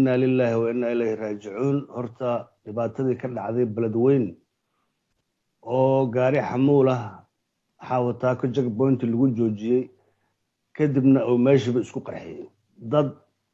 inna lilaahi wa inna ilayhi raajicuun horta dhibaatadii ka dhacday beledweyn oo gaari xamuul ah xaawataako jag boynti lagu joojiyey kadibna uu meeshiiba isku qarxiyey dad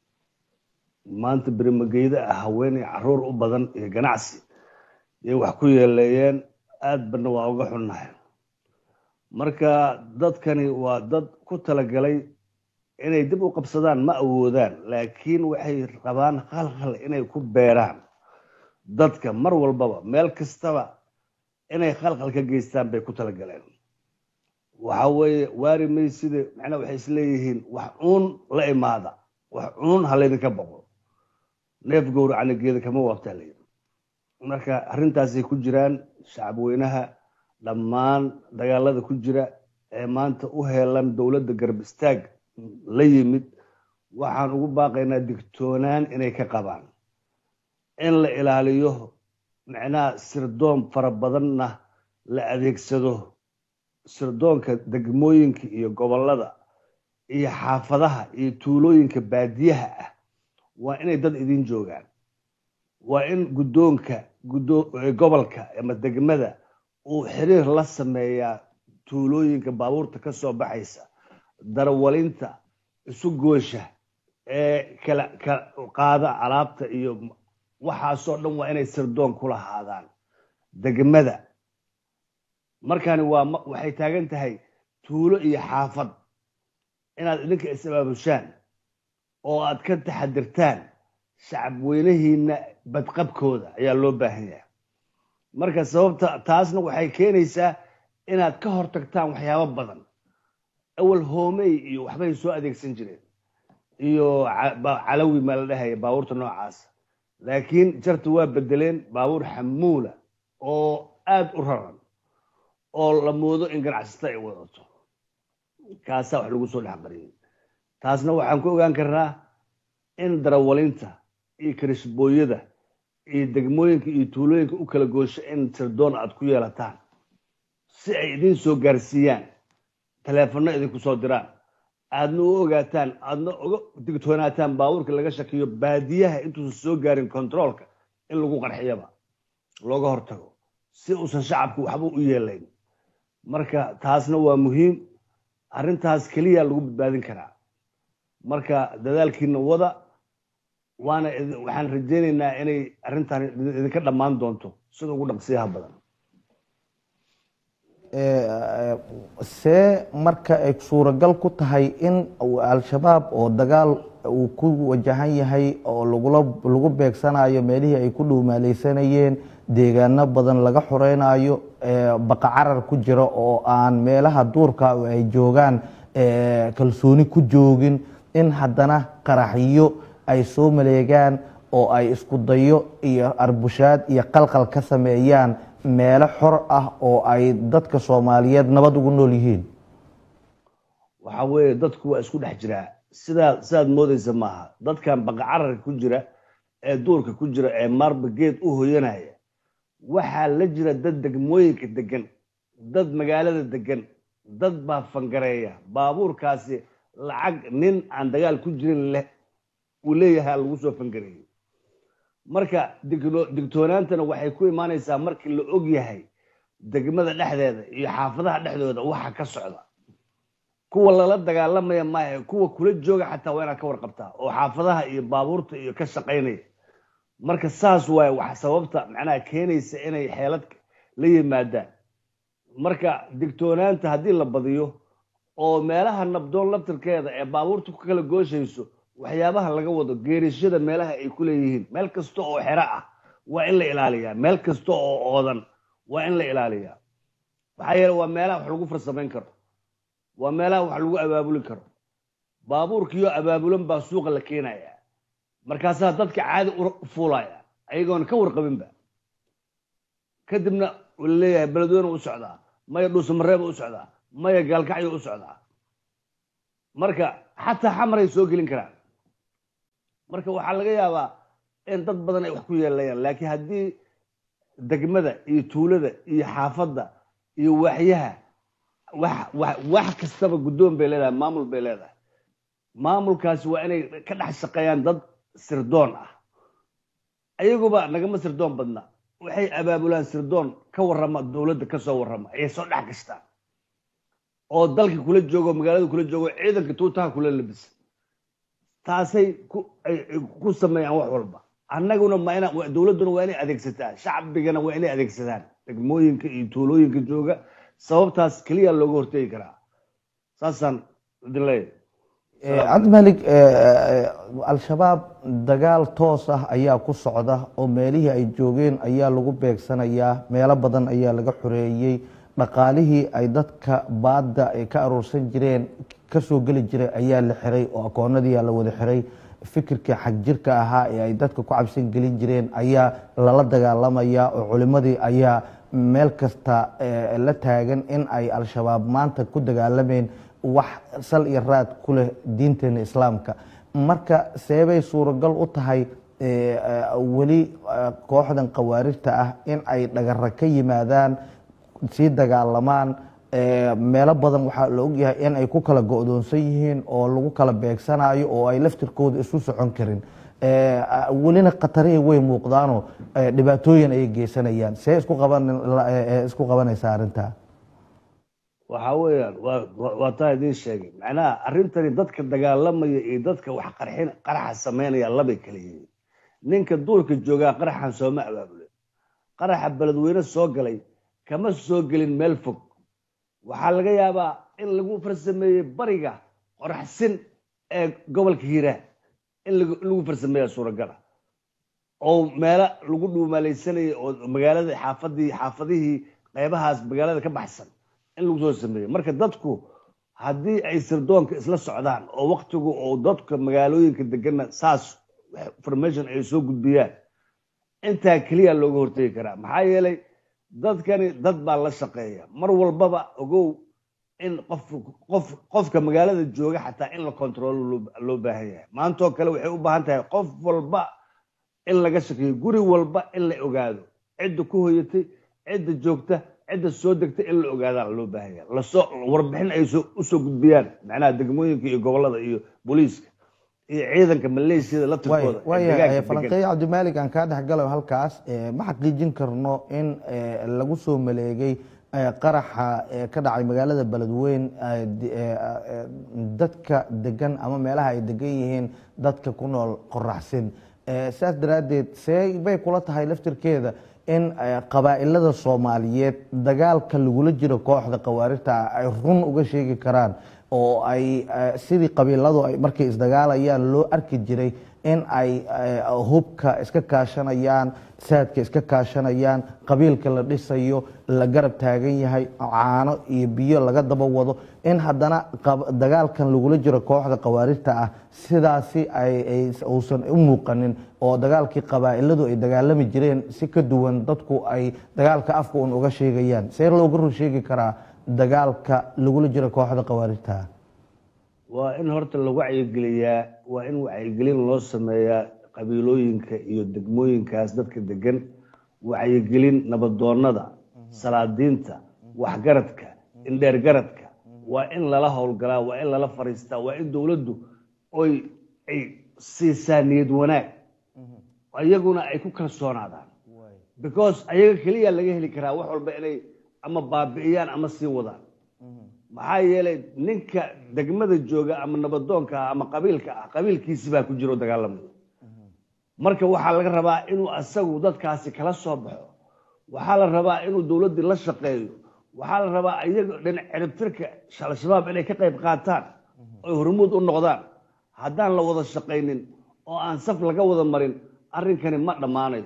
maanta berimageyda ah haweenay caruur u badan iyo ganacsi yay wax ku yeeleeyeen aad bana waa uga xunnahay marka dadkani waa dad ku talagalay inay dib u qabsadaan ma awoodaan laakiin waxay rabaan khalkhal inay ku beeraan dadka mar walbaba meel kastaba inay khalkhal ka geystaan bay ku talagaleen waxa weeye waari mayside macnaa waxay isleeyihiin wax cuun la imaada wax cuun ha laydinka boqo neef gowracana geeda kama waabtaa layidhi marka arrintaasay ku jiraan shacabweynaha dhammaan dagaalada ku jira ee maanta u heelan dowladda garab istaag la yimid waxaan ugu baaqaynaa digtoonaan inay ka qabaan in la ilaaliyo macnaha sirdoon fara badanna la adeegsado sirdoonka degmooyinka iyo gobollada iyo xaafadaha iyo tuulooyinka baadiyaha ah waa inay dad idin joogaan waa in guddoonka gobolka ama degmada uu xiriir la sameeyaa tuulooyinka baabuurta ka soo baxaysa darwalinta isu goosha ee kala qaada alaabta iyo waxaasoo dhan waa inay sirdoon ku lahaadaan degmada markani waa waxay taagan tahay tuulo iyo xaafad inaad idinka is-abaabushaan oo aad ka taxadirtaan shacabweynahiina badqabkooda ayaa loo baahan yahay marka sababta taasna waxay keenaysaa inaad ka hortagtaan waxyaabo badan awal hoomey iyo waxbay soo adeegsan jireen iyo calawi maa la dhahaya baabuurta noocaasa laakiin jarta waa bedeleen baabuur xamuula oo aada u raran oo la moodo in ganacsata ay wadato kaasaa wax lagu soo dhex qariyay taasna waxaan ku ogaan karnaa in darawalinta iyo karishbooyada iyo degmooyinka iyo tuulooyinka u kala goosho in sirdoon aad ku yeelataan si ay idin soo gaarsiiyaan taleefanno idinku soo diraan aadna u ogaataan aadna uga digtoonaataan baabuurka laga shakiyo baadiyaha intuusan soo gaarin controolka in lagu qarxiyaba looga hortago si uusan shacabku waxba u yeelayn marka taasna waa muhiim arrintaas keliya lagu badbaadin karaa marka dadaalkiina wada waana waxaan rajaynaynaa inay arrintan idinka dhammaan doonto sida ugu dhaqsiyaha badan see marka ay suuragal ku tahay in al-shabaab oo dagaal uu ku wajahan yahay oo lagula lagu beegsanayo meelihii ay ku dhuumaaleysanayeen deegaano badan laga xoreynayo baqa carar ku jira oo aan meelaha duurka ay joogaan kalsooni ku joogin in haddana qaraxyo ay soo maleegaan oo ay isku dayo iyo arbushaad iyo qalqal ka sameeyaan meelo xor ah oo ay dadka soomaaliyeed nabad ugu nool yihiin waxa weeye dadku waa isku dhex jiraa sidaa sidaad moodaysa maaha dadkan baqa cararka ku jira ee duurka ku jira ee marba geed u hoyanaya waxaa la jira dad degmooyinka degan dad magaalada degan dad baa fangareeya baabuurkaasi lacag nin aan dagaal ku jirin leh uu leeyahay lagu soo fangareeyey marka digtoonaantana waxay ku imaanaysaa markii la og yahay degmada dhexdeeda iyo xaafadaha dhexdooda waxa ka socda kuwa lala dagaalamaya maahe kuwa kula jooga xataa waa inaad ka warqabtaa oo xaafadaha iyo baabuurta iyo ka shaqaynaya marka saas waaye wax sababta macnaha keenaysa inay xeelad la yimaadaan marka digtoonaanta haddii la badiyo oo meelaha nabdoon laftirkeeda ee baabuurta ku kala gooshayso waxyaabaha laga wado geerishada meelaha ay ku leeyihiin meel kasta oo xero ah waa in la ilaaliyaa meel kasta oo oodan waa in la ilaaliyaa maxaa yeele waa meelaha wax lagu farsamayn karo waa meelaha wax lagu abaabuli karo baabuurkiyo abaabulan baa suuqa la keenaya markaasaa dadka caadi u fuulaya ayagoona ka warqabinba kadibna la leeyahay beledweyne u socdaa maya dhuusamareeba u socdaa maya gaalkacyo u socdaa marka xataa xamaray soo gelin karaan marka waxaa laga yaabaa in dad badan ay wax ku yeelayaan laakiin haddii degmada iyo tuulada iyo xaafadda iyo waaxyaha wax wax wax kastaba guddoon bay leedahay maamul bay leedahay maamulkaasi waa inay ka dhex shaqeeyaan dad sirdoon ah ayaguba nagama sirdoon badna waxay abaabulaan sirdoon ka warrama dowladda kasoo warrama ayay soo dhex gashtaan oo dalka kula joogo magaalada kula joogo ciidanka tuutaha kula labisa taasay ku sameeyaan wax walba annaguna ma ina dowladduna waa inay adeegsataa shacbigana waa inay adeegsadaan degmooyinka iyo tuulooyinka jooga sababtaas keliya looga hortegi karaa saasaan idin leeyahay cabdimalik al-shabaab dagaal toos ah ayaa ku socda oo meelihii ay joogeen ayaa lagu beegsanayaa meelo badan ayaa laga xoreeyey dhaqaalihii ay dadka baadda ay ka aroorsan jireen kasoo geli jiray ayaa la xiray oo akoonadiia la wada xiray fikirkii xagjirka ahaa ee ay dadka ku cabsan gelin jireen ayaa lala dagaalamaya oo culimadii ayaa meel kasta la taagan in ay al-shabaab maanta ku dagaalameen wax sal iyo raad ku leh diinteena islaamka marka seebay suuragal u tahay weli kooxdan khawaarijta ah in ay dhagara ka yimaadaan sii dagaalamaan meelo badan waxaa la ogyahay in ay ku kala go-doonsan yihiin oo lagu kala beegsanayo oo ay laftirkooda isu socon karin welina khatarihii way muuqdaanoo dhibaatooyin ayay geysanayaan see isku qaban isku qabanaysaa arrintaa waxa weeyaan waa taa idiin sheegay macnaha arrintani dadka dagaalamaya iyo dadka wax qarxin qaraxa sameynaya labay kala yihiin ninka duurka joogaa qaraxan sooma abaabule qaraxa beledweyne soo galay kama soo gelin meel fog waxaa laga yaabaa in lagu farsameeyey bariga qoraxsin ee gobolka hiiraan in lagu farsameeya suuragala oo meelo lagu dhuumaalaysanayay oo magaalada xaafadii xaafadihii qeybahaas magaalada ka baxsan in lagu soo sameeyo marka dadku haddii ay sirdoonka isla socdaan oo waktigu oo dadka magaalooyinka degana saas information ay soo gudbiyaan intaa keliya looga hortegi karaa maxaa yeelay dadkani dad baa la shaqeeya mar walbaba ogow in qof qof qofka magaalada jooga xataa in la control loo baahan yahay maantoo kale waxay u baahan tahay qof walba in laga shakeeyo guri walba in la ogaado cidda ku hoyatay cidda joogta cidda soo degta in la ogaadaa loo baahan yahay lasoo warbixin ay usoo gudbiyaan macnaha degmooyinka iyo gobolada iyo booliiska iyo ciidanka maleeshiyada la tirkooda waaya falanqeeye cabdimaalig aan kaa dhexgalo halkaas ma xaqiijin karno in lagu soo maleegay qaraxa ka dhacay magaalada beledweyn dadka degan ama meelaha ay degan yihiin dadka ku nool qoraxsin saas daraaddeed see bay kula tahay laftirkeeda in qabaa'ilada soomaaliyeed dagaalka lagula jiro kooxda khawaarijta ay run uga sheegi karaan oo ay sidii qabiiladu ay markay isdagaalayaan loo arki jiray in ay hubka iska kaashanayaan saadka iska kaashanayaan qabiilka la dhisayo la garab taagan yahay caano iyo biyo laga daba wado in haddana dagaalkan lagula jiro kooxda khawaarijta ah sidaasi uusan u muuqanin oo dagaalkii qabaa'iladu ay dagaalami jireen si ka duwan dadku ay dagaalka afka un uga sheegayaan see looga rur sheegi karaa dagaalka lagula jiro kooxda khawaarijta waa in horta la wacyigeliyaa waa in wacyigelin loo sameeyaa qabiilooyinka iyo degmooyinkaas dadka degan wacyigelin nabadoonada salaadiinta waxgaradka indheergaradka waa in lala howlgalaa waa in lala fariistaa waa in dowladdu oy ay siisaa niyad wanaag iyaguna ay ku kalsoonaadaan because ayaga keliya laga heli karaa wax walba inay ama baabi'iyaan ama sii wadaan maxaa yeelay ninka degmada jooga ama nabadoonka ah ama qabiilka ah qabiilkiisi baa ku jiro dagaalamaya marka waxaa laga rabaa inuu asagu dadkaasi kala soo baxo waxaa la rabaa inuu dowladdii la shaqeeyo waxaa la rabaa iyaga dhinac ciribtirka al-shabaab inay ka qayb qaataan oy hormuud u noqdaan haddaan la wada shaqaynin oo aan saf laga wada marin arrinkani ma dhammaanayo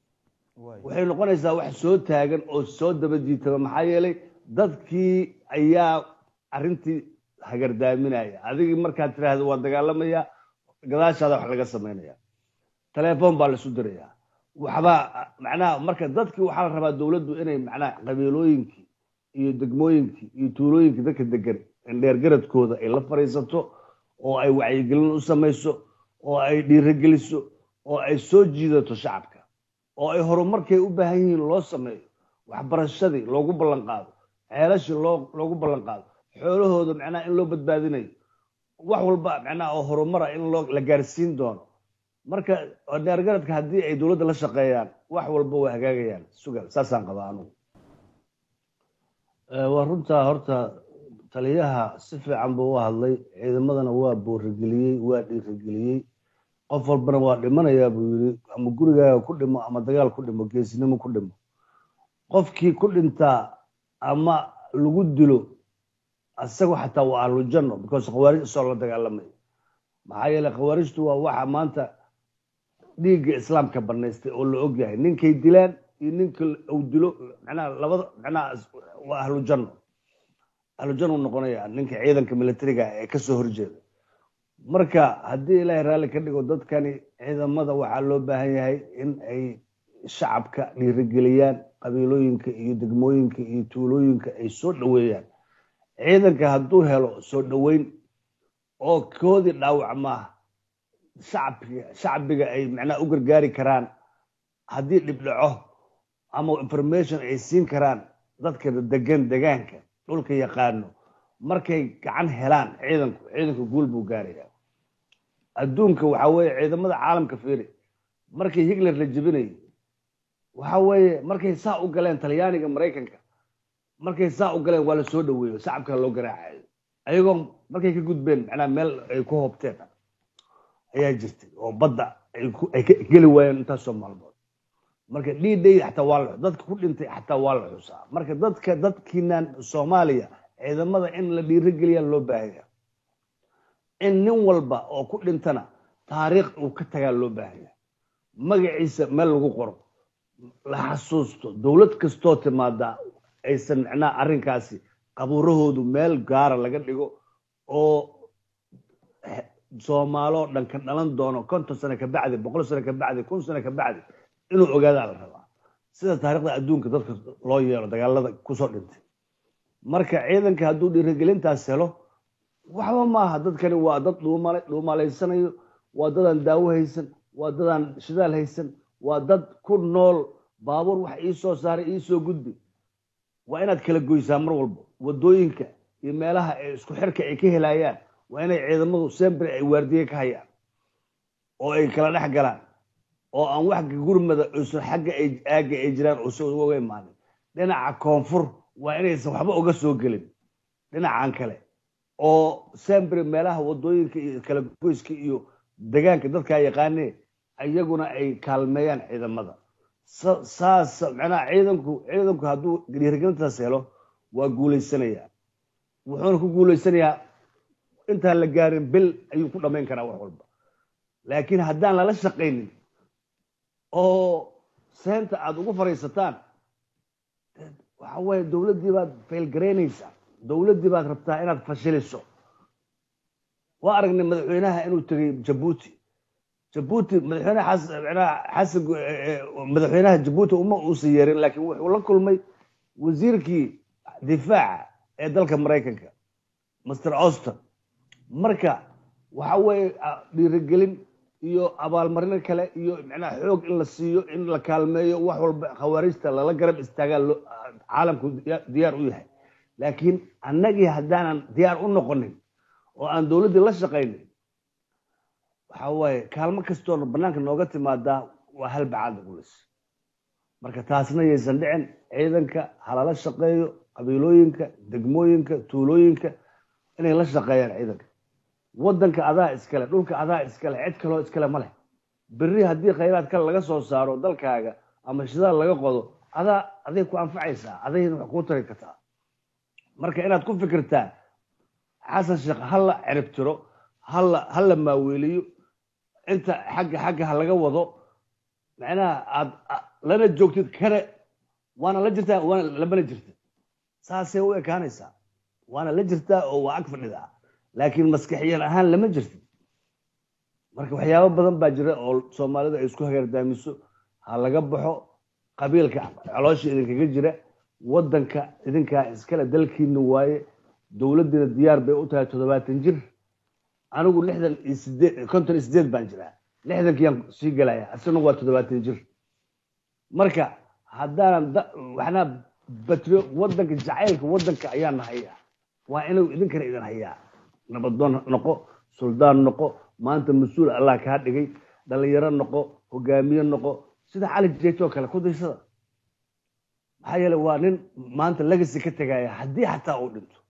waxay noqonaysaa wax soo taagan oo soo daba jiitaba maxaa yeelay dadkii ayaa arrintii hagardaaminaya adigii markaad tiraahdo waa dagaalamaya gadaashaada wax laga samaynaya telefoon baa laisu dirayaa waxbaa macnaha marka dadkii waxaa la rabaa dowladdu inay macnaha qabiilooyinkii iyo degmooyinkii iyo tuulooyinkii dadka degan indheergaradkooda ay la fadhiisato oo ay wacyigelin u samayso oo ay dhiirogeliso oo ay soo jiidato shacabka oo ay horumarkay u baahan yihiin loo sameeyo waxbarashadii loogu ballan qaado ceelashii loo loogu ballan qaado xoolahooda macnaha in loo badbaadinayo wax walba macnaha oo horumara in loo la gaarsiin doono marka dheergaradka haddii ay dowladda la shaqeeyaan wax walba way hagaagayaan sugal saasaan qabaa anugu waa runtaa horta taliyaha si fiican buu u hadlay ciidamadana waa boorigeliyey waa dhiirigeliyey qof walbana waa dhimanayaa buu yiri ama gurigaaga ku dhimo ama dagaal ku dhimo geesinimo ku dhimo qofkii ku dhintaa ama lagu dilo isagu xataa waa ahlujanno because khawaarij isoo la dagaalamay maxaa yeeley khawaarijtu waa waxa maanta dhiigga islaamka banaystay oo la ogyahay ninkay dilaan iyo ninka uu dilo macnaha labada macnaha waa ahlujanno ahlujanno noqonaya ninka ciidanka militariga ee kasoo horjeeda marka haddii ilaahay raalli ka dhigo dadkani ciidamada waxaa loo baahan yahay in ay shacabka dhiirigeliyaan qabiilooyinka iyo degmooyinka iyo tuulooyinka ay soo dhoweeyaan ciidanka hadduu helo soo dhoweyn oo koodii dhaawac maaha shacbiga shacbiga ay macnaha u gargaari karaan haddii dhib dhaco ama information ay siin karaan dadka degan degaanka dhulka yaqaano markay gacan helaan ciidanku ciidanku guul buu gaaraya adduunka waxa weeye ciidamada caalamka fiiri markii hitler la jebinayay waxa weeye markay saa u galeen talyaaniga maraykanka markay saa u galeen waa la soo dhaweeyo shacabka loo garaacayo ayagoo markay ka gudbeen macnaha meel ay ku hoobteen ayaa jirtay oo badda ay ka geli waayeen intaasoo maalmood marka dhiidhay xataa waa la dadka ku dhintay xataa waa la xusaa marka dadka dadkiinan soomaaliya ciidamada in la dhiirigeliyaa loo baahanya in nin walba oo ku dhintana taariikh uu ka tagaa loo baahanya magaciisa meel lagu qoro la xasuusto dowlad kastoo timaada aysan macnaha arrinkaasi qabuurahoodu meel gaara laga dhigo oo soomaaloo dhan ka dhalan doono konton sano ka bacdi boqol sano ka bacdi kun sano ka bacdi inuu ogaadaa la rabaa sida taarikhda adduunka dadka loo yeelo dagaalada kusoo dhintay marka ciidanka hadduu dhiirigelintaas helo waxba maaha dadkani waa dad dhuumalaysanayo waa dadaan daawo haysan waa dadaan shidaal haysan waa dad ku nool baabuur wax ii soo saaray ii soo gudbi waa inaad kala goysaa mar walba wadooyinka iyo meelaha ee isku xirka ay ka helayaan waa inay ciidamadu sembre ay waardiye ka hayaan oo ay kala dhex galaan oo aan wax gurmada usan xagga ay aagga ay jiraan uusan uga imaanin dhinaca koonfur waa inaysan waxba uga soo gelin dhinacan kale oo sembre meelaha wadooyinka iyo kala goyska iyo degaanka dadkaa yaqaanee iyaguna ay kaalmeeyaan ciidamada saas macnaha ciidanku ciidanku hadduu dhiirigelintaas helo waa guulaysanayaa wuxuuna ku guulaysanayaa intaan la gaarin bil ayuu ku dhamayn karaa wax walba laakiin haddaan lala shaqaynin oo seenta aada ugu fadhiisataan waxa weeye dowladdii baad faylgaraynaysaa dowladdii baad rabtaa inaad fashiliso waa aragnay madaxweynaha inuu tegay jabuuti jabuuti madaxweynaha xasan madaxweynaha jabuuti uma uusan yeerin laakiin wuxuu la kulmay wasiirkii difaaca ee dalka maraykanka master austin marka waxa weeye dhiirigelin iyo abaalmarino kale iyo macnaha xoog in la siiyo in la kaalmeeyo wax walba khawaarijta lala garab istaagaa caalamku diyaar u yahay laakiin annagii haddaanan diyaar u noqonin oo aan dowladdii la shaqaynin waxa waaye kaalmo kastoona banaanka nooga timaadaa waa halbacaad gulis marka taasna yaysan dhicin ciidanka halala shaqeeyo qabiilooyinka degmooyinka tuulooyinka inay la shaqeeyaan ciidanka wadanka adaa iskale dhulka adaa iskale cid kaloo iskale ma leh berri haddii khayraad kale laga soo saaro dalkaaga ama shidaal laga qodo adaa aday ku anfacaysaa adayna wax kuu tari kartaa marka inaad ku fikirtaa xasan sheekh hala ciribtiro hala hala maaweeliyo inta xagga xagga ha laga wado macnaha aad lana joogtid kane waana la jirtaa waana lamana jirta saasay u ekaanaysaa waana la jirtaa oo waa ag fadhidaa laakiin maskaxiyan ahaan lama jirtid marka waxyaabo badan baa jira oo soomaalidu ay isku hagardaamiso ha laga baxo qabiilka caloosha idinkaga jira wadanka idinkaa iskale dalkiina waaye dowladdiina diyaar bay u tahay toddobaatan jir anigu lixdan iyo sideed konton iyo sideed baan jiraa lixdankiyaan sii gelaya isaguna waa toddobaatan jir marka haddaanan waxnaa batrio wadanka jacaylka wadanka ayaana hayaa waa inuu idinkana idin hayaa nabadoon noqo suldaan noqo maanta mas-uul allah kaa dhigay dhalinyaro noqo hogaamiye noqo sida cali jeeto oo kale ku daysada maxaa yeele waa nin maanta legacy ka tegaya haddii xataa uu dhinto